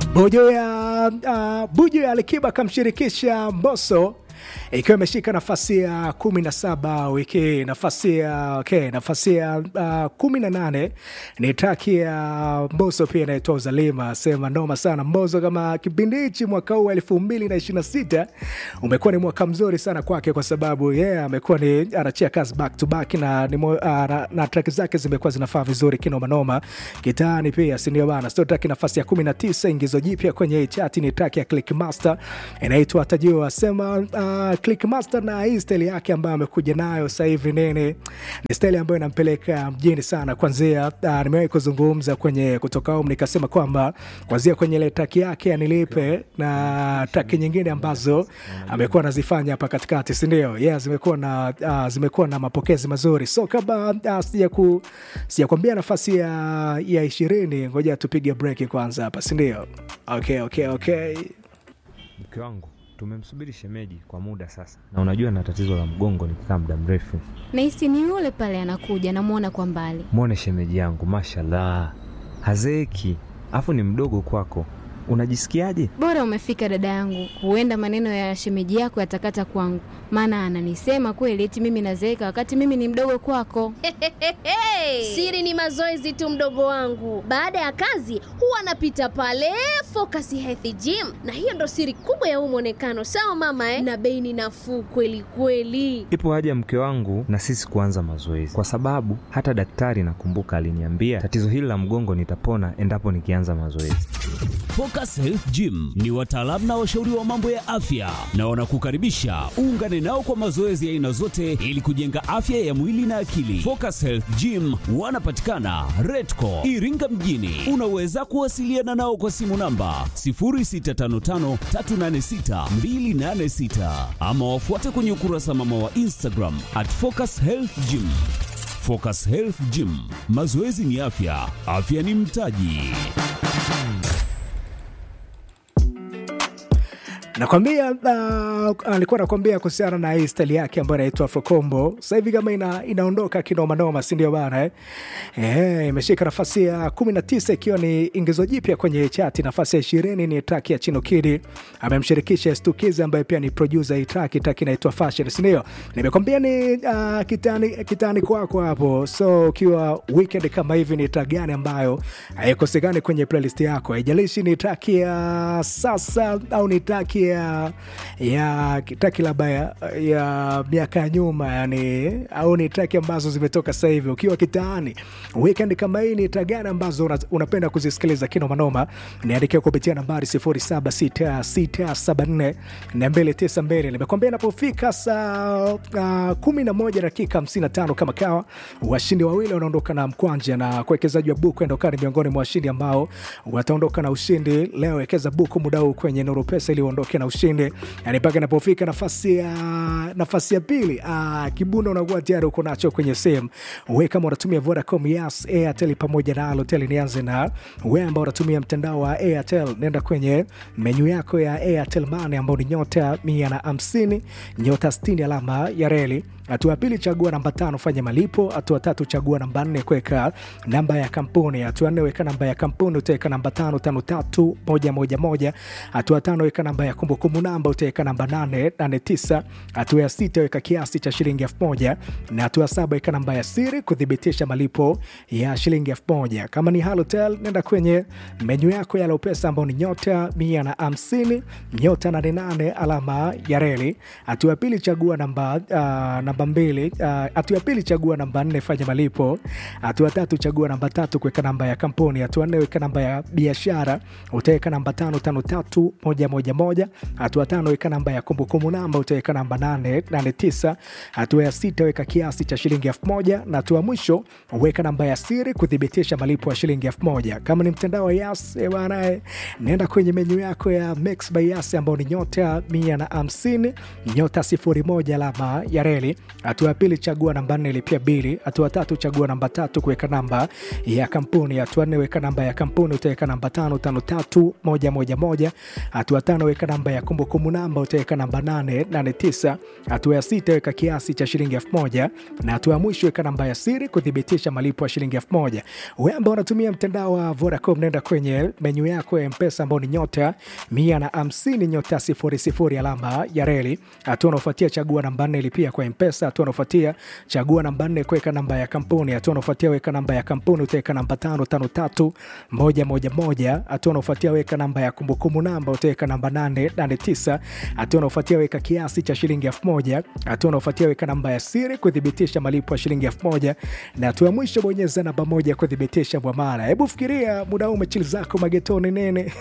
Buju ya uh, Buju ya Alikiba akamshirikisha Mbosso ikiwa imeshika nafasi ya kumi na saba wiki hii. Nafasi ya okay, nafasi ya uh, kumi na nane ni traki ya Mbosso pia inaitwa Uzalima. Sema noma sana Mbosso, kama kipindi hichi mwaka huu elfu mbili na ishirini na sita umekuwa ni mwaka mzuri sana kwake, kwa sababu yeye yeah, amekuwa ni anachia kazi back to back na, ni mo, uh, na, na traki zake zimekuwa zinafaa vizuri kinomanoma kitaani pia, sindio bana? Sio traki nafasi ya kumi na tisa ingizo jipya kwenye hii chati ni traki ya Clickmaster inaitwa Tajua. Sema uh, Clickmaster na hii style yake ambayo amekuja nayo sasa hivi nene, ni style ambayo inampeleka mjini sana. Kwanzia uh, nimewahi kuzungumza kwenye kutoka home nikasema kwamba kwanzia kwenye ile traki yake ya nilipe na traki nyingine ambazo amekuwa anazifanya hapa katikati, si ndio? Yeah, zimekuwa na uh, zimekuwa na mapokezi mazuri, so kama uh, sija ku sijakwambia nafasi ya ya ishirini, ngoja tupige break kwanza hapa, si ndio? Okay, okay, okay. Mke wangu tumemsubiri shemeji kwa muda sasa, na unajua na tatizo la mgongo nikikaa muda mrefu. Nahisi ni yule pale anakuja, namwona kwa mbali. Mwone shemeji yangu, mashallah, hazeeki, afu ni mdogo kwako. Unajisikiaje? Bora umefika dada yangu, huenda maneno ya shemeji yako yatakata kwangu, maana ananisema kweli eti mimi nazeeka wakati mimi ni mdogo kwako. Siri ni mazoezi tu, mdogo wangu. Baada ya kazi huwa anapita pale Focus Health Gym, na hiyo ndo siri kubwa ya huu mwonekano. Sawa mama eh? Na bei ni nafuu kweli kweli. Ipo haja mke wangu na sisi kuanza mazoezi, kwa sababu hata daktari nakumbuka aliniambia tatizo hili la mgongo nitapona endapo nikianza mazoezi. Focus Health Gym ni wataalamu na washauri wa mambo ya afya na wanakukaribisha uungane nao kwa mazoezi ya aina zote ili kujenga afya ya mwili na akili. Focus Health Gym wanapatikana Redco Iringa mjini. Unaweza kuwasiliana nao kwa simu namba 0655386286 ama wafuate kwenye ukurasa mama wa Instagram at Focus Health Gym. Focus Health Gym, mazoezi ni afya, afya ni mtaji. nakwambia uh, alikuwa nakwambia kuhusiana na hii stali yake ambayo inaitwa Afrocombo. Sasa hivi kama ina, inaondoka kinomanoma, si ndio bana eh? Eh, imeshika nafasi ya kumi na tisa ikiwa ni ingizo jipya kwenye chati. Nafasi ya ishirini ni track ya Chino Kid, amemshirikisha Stukizi ambaye pia ni producer hii track. Track inaitwa Fashion, si ndio? Nimekwambia ni uh, kitani, kitani kwako hapo. So ukiwa weekend kama hivi, ni track gani ambayo haikosekani kwenye playlist yako? Haijalishi ni track ya sasa au ni track ya ya traki labda ya, ya miaka ya nyuma yani, au ni traki ambazo zimetoka sasa hivi. Ukiwa kitaani weekend kama hii, ni traki gani ambazo una, unapenda kuzisikiliza kinomanoma? Niandikia kupitia nambari 0766742292. Nimekwambia inapofika saa uh, kumi na moja dakika 55 kama kawa, washindi wawili wanaondoka na mkwanja na kuwekezaji wa buku endokani miongoni mwa washindi ambao wataondoka na ushindi leo. Wekeza buku muda huu kwenye Nuru Pesa ili uondoke na ushindi yani, mpaka inapofika nafasi ya nafasi ya pili, kibunda unakuwa tayari uko nacho kwenye sehemu. We kama unatumia Vodacom, Yas, Airtel pamoja na Halotel, nianze na we ambao unatumia mtandao wa Airtel, nenda kwenye menyu yako ya Airtel Money ambao ni nyota mia na hamsini nyota sitini alama ya reli Hatua ya pili chagua namba tano, fanya malipo. Hatua tatu chagua namba nne, kuweka namba ya kampuni. Hatua nne weka namba ya kampuni, utaweka namba tano tano tatu moja moja moja. Hatua tano weka namba ya kumbukumbu namba, utaweka namba nane nane tisa. Hatua ya sita weka kiasi cha shilingi elfu moja na hatua saba weka namba ya siri kuthibitisha malipo ya shilingi elfu moja. Kama ni Halotel, nenda kwenye menyu yako ya Lopesa ambao ni nyota mia na hamsini nyota nane nane alama ya reli. Hatua ya pili chagua namba uh, namba mbili. Hatua uh, ya pili chagua namba nne, fanya malipo. Hatua tatu chagua namba tatu, kuweka namba ya kampuni. Hatua nne weka namba ya biashara, utaweka namba tano tano tatu moja moja moja. Hatua tano weka namba ya kumbukumbu namba, utaweka namba nane nane tisa. Hatua ya sita weka kiasi cha shilingi elfu moja na hatua mwisho weka namba ya siri kuthibitisha malipo ya shilingi elfu moja. Kama ni mtandao wa Yas bwana, nenda kwenye menyu yako ya Mix by Yas ambao ni nyota mia na hamsini nyota sifuri moja alama ya reli Hatua ya pili, chagua namba nne, lipia bili. Hatua tatu, chagua namba tatu, kuweka namba ya kampuni. Hatua nne, weka namba ya kampuni, utaweka namba tano tano tatu moja moja moja. Hatua tano, weka namba ya kumbukumbu namba, utaweka namba nane nane tisa. Hatua ya sita, weka kiasi cha shilingi elfu moja na hatua ya mwisho, weka namba ya siri kuthibitisha malipo ya shilingi elfu moja. Wewe ambao unatumia mtandao wa Vodacom, nenda kwenye menyu yako ya Mpesa ambao ni nyota mia na hamsini nyota sifuri sifuri alama ya reli. Hatua unaofuatia chagua namba nne lipia kwa Mpesa. Hatua unaofuatia chagua namba nne kuweka namba ya kampuni. Hatua unaofuatia weka namba ya kampuni utaweka namba tano tano tatu moja moja moja. Hatua unaofuatia weka namba ya kumbukumbu namba utaweka namba nane nane tisa. Hatua unaofuatia weka kiasi cha shilingi elfu moja. Hatua unaofuatia weka namba ya siri kuthibitisha malipo ya shilingi elfu moja na hatua ya mwisho bonyeza namba moja kuthibitisha mwamala. Hebu fikiria muda huu umechili zako magetoni nene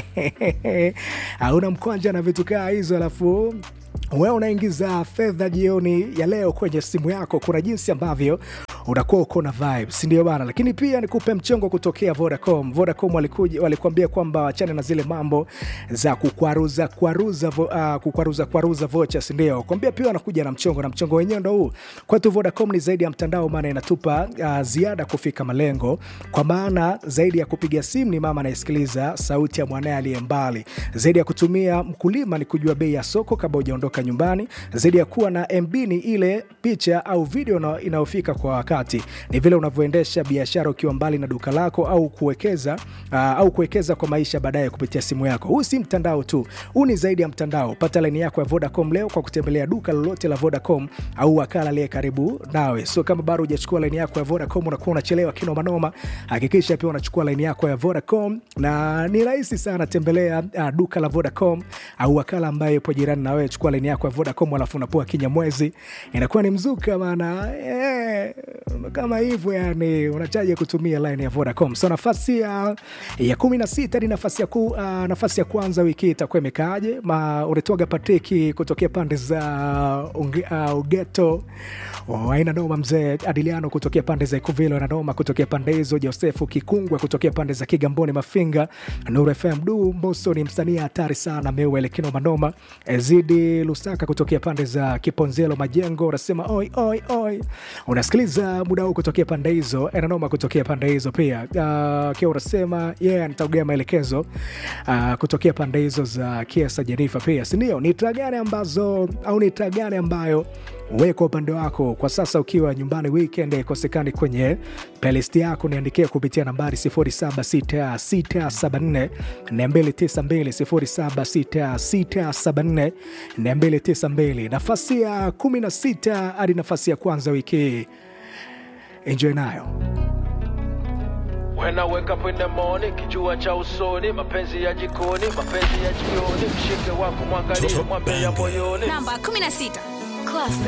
hauna mkwanja na vitu kaa hizo, alafu wewe unaingiza fedha jioni ya leo kwenye simu yako. Kuna jinsi ambavyo unakuwa uko na vibes, ndio bana. Lakini pia nikupe mchongo kutokea Vodacom. Vodacom walikuja walikuambia kwamba wachane na zile mambo za kukwaruza kwaruza, uh, kukwaruza kwaruza vouchers, ndio kwambia pia wanakuja na mchongo, na mchongo wenyewe ndo huu kwetu. Vodacom ni zaidi ya mtandao, maana inatupa uh, ziada kufika malengo, kwa maana zaidi ya kupiga simu ni mama anayesikiliza sauti ya mwanaye aliye mbali, zaidi ya kutumia mkulima ni kujua bei ya soko kabla hujaondoka nyumbani, zaidi ya kuwa na MB ni ile picha au video inayofika kwa wakati, ni vile unavyoendesha biashara ukiwa mbali na duka lako au kuwekeza uh, au kuwekeza kwa maisha baadaye kupitia simu yako. Huu si mtandao tu, huu ni zaidi ya mtandao. Pata laini yako ya Vodacom leo kwa kutembelea duka lolote la Vodacom au wakala aliye karibu nawe. So kama bado hujachukua laini yako ya Vodacom unakuwa unachelewa kinoma noma, hakikisha pia unachukua laini yako ya Vodacom na ni rahisi sana. Tembelea uh, duka la Vodacom au wakala ambaye yupo jirani na wewe, chukua laini yako ya Vodacom alafu unapoa kinyamwezi, inakuwa ni mzuka maana eh, kama hivyo yani, unachaje kutumia line ya Vodacom. So nafasi ya, ya kumi na sita ni nafasi ya, ku, uh, nafasi ya kwanza wiki hii itakuwa imekaaje? Unatoaga Patriki kutokea pande za uh, Ugeto oh, aina noma. Mzee Adiliano kutokea pande za Ikuvilo na noma kutokea pande hizo. Josefu Kikungwe kutokea pande za Kigamboni Mafinga. Nuru FM du Mboso ni msanii hatari sana meuele kinoma noma. Ezidi Lusaka kutokea pande za Kiponzelo Majengo unasema oi oi oi, unasikiliza muda huu kutokea pande hizo. Enanoma kutokea pande hizo pia uh, kia unasema yeah, nitaugea maelekezo uh, kutokea pande hizo za Kiesa Jenifa pia sindio? Ni taa gani ambazo au ni taa gani ambayo we kwa upande wako kwa sasa ukiwa nyumbani weekend ikosekani kwenye playlist yako, niandikia kupitia nambari 076674 292 076674 nafasi ya 16 hadi nafasi ya kwanza wiki hii. Enjoy nayo. When I wake up in the morning, kijua cha usoni, mapenzi ya jikoni, mapenzi ya jioni, mshike wako mwangalie, mwambie ya moyoni. Namba 16. Classic.